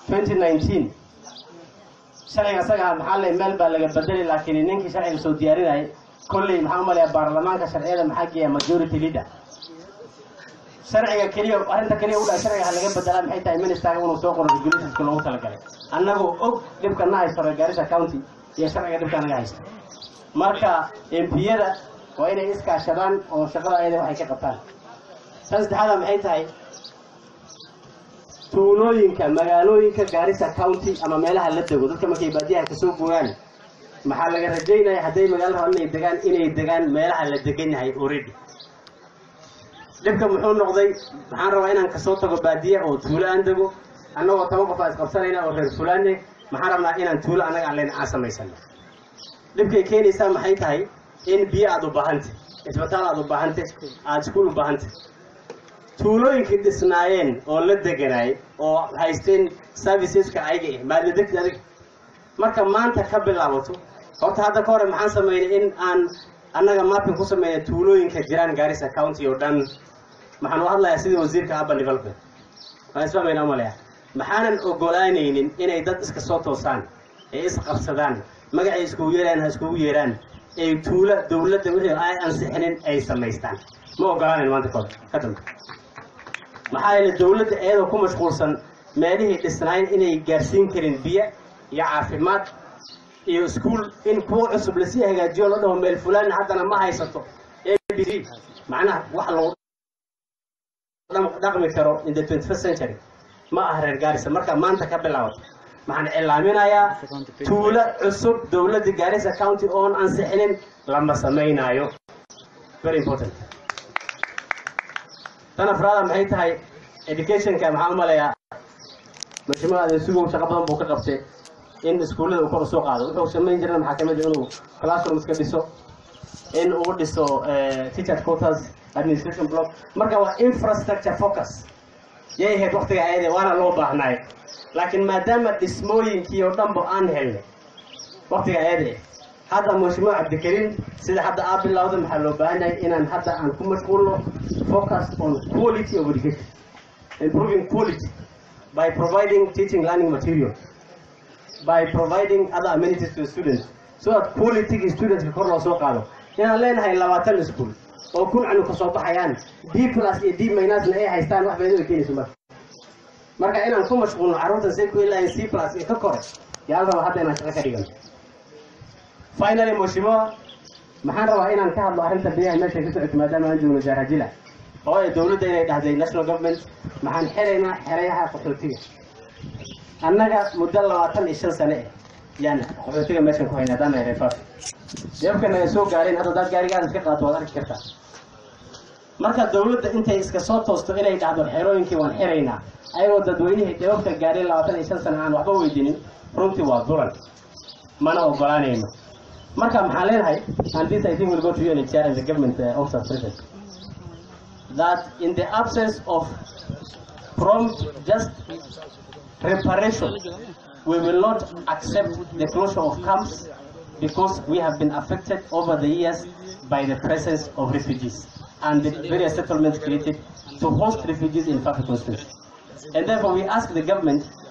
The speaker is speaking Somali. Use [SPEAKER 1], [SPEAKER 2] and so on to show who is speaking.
[SPEAKER 1] twenty nineteen sharciga isaga maxaa le meel baa laga bedeli laakiin ninkii sharciga soo diyaarinayay kolley maxaa u malaya baarlamaanka sharciyada maxaa geeya majority leader sharciga keliya arrinta keliya u dhaa sharciga ha laga bedelaa maxay tahay ministerga inuu soo qoro regulationska loogu talagalay annagoo og dhibka na haysto reer Garissa county iyo sharciga dhibka naga haysta marka MPyada waa inay iskaashadaan oo shaqada ayada waxay ka qabtaan tan saddexaada maxay tahay tuulooyinka magaalooyinka Garissa county ama meelaha la dego dadka markay baadiyaha kasoo gooyaan maxaa laga rajaynaya hadday magaalo rabaan inay degaan inay degaan meelaha la degan yahay already dhibka muxuu noqday maxaan rabaa inaan kasoo tago baadiya oo tuulo aan dego annagoo toban qof aan isqabsanayna oo reer fulaane maxaan rabnaa inaan tuulo annaga aan leen aan samaysano dhibkay keenaysaa maxay tahay in biyo aad u baahantay isbitaal aad u baahantay aad iskuul u baahantay tuulooyinkii dhisnaayeen oo la deganaay oo haysteen serviceska ayaga ah maadla degti adig marka maanta ka bilaabato horta hadda ka hore maxaan sameynay in aan annaga mapping ku sameynay tuulooyinka jiraan Garissa county oo dhan maxaan u hadlayaa sidii wasiirka urban development waan isfahmayna umalaya maxaanan ogolaanaynin inay dad iska soo toosaan ee isqabsadaan magacay iskugu yeeraan ha iskugu yeeraan ay tuulo dowladda wixii ay ansixinin ay samaystaan ma ogolaanayn maanta kahor ka dambe maxaa yeele dowladda iyadoo ku mashquulsan meelihii dhisnayn inay gaarsiin karin biyo iyo caafimaad iyo iskuul in kuwa cusub lasii hagaajiyo la dhaho meel fulaan haddana ma haysato a b c macnaha wax lagu dhaqmi karo in the 21st century ma ah reer Garissa marka maanta ka bilaabato maxaan cilaaminayaa tuulo cusub dowladda Garissa county oon ansixinin lama samaynayo very important tan afraada maxay tahay educationka maxaa u maleeyaa mashruuca adeegsigu shaqo badan buu ka qabtay in iskuullada uu kor u soo qaado wuxuu samayn jiray maxaa kamid ah inuu classrooms ka dhiso in uu dhiso teacher quotas administration block marka waa infrastructure focus yay ahayd waqtiga ayade waana loo baahnaay laakiin maadaama dhismooyinkii oo dhanba aan helnay waqtiga ayade hadda mashruuc cabdikariim sida hadda aa bilowda maxaa loo baahan yahay inaan hadda aan ku mashquulno focus on quality of education improving quality by providing teaching learning material by providing other amenities to the students so that quality students kor loo soo qaado inaan leenahay labaatan iskuul oo kun canu kasoo baxayaan d plus iyo d minusna ay haystaan wax faa'iido ay keenayso marka marka inaan ku mashquulno carruurta say ku ilahayn c plus iyo ka kore yaa la rabaa hadda inaan shaqo ka dhigano finally mheshimiwa maxaan rabaa inaan ka hadlo arrinta biyaha meesha ka socoto maadaama aan joogno jaarajila oo ay dowladda inay dhahday national government maxaan xiraynaa xerayaha qaxootiga annaga muddo labaatan iyo shan sane eh yaan qaxootiga meeshan ku hayna haddaan nahay reefaaf deebka naga soo gaareen hadda daad gaarigaada iska qaato waad arki kartaa marka dowladda intay iska soo toosto inay dhahdo xerooyinkii waan xiraynaa ayagoo dadweynihii deebabka gaareen labaatan iyo shan sane aan waxba weydinin runtii waa dulan mana ogolaanayno marka maxaan leenahay and this I think will go to you and chair and the government uh, officer present that in the absence of prompt just reparation we will not accept the closure of camps because we have been affected over the years by the presence of refugees and the various settlements created to host refugees in Fafi constituency. And therefore we ask the government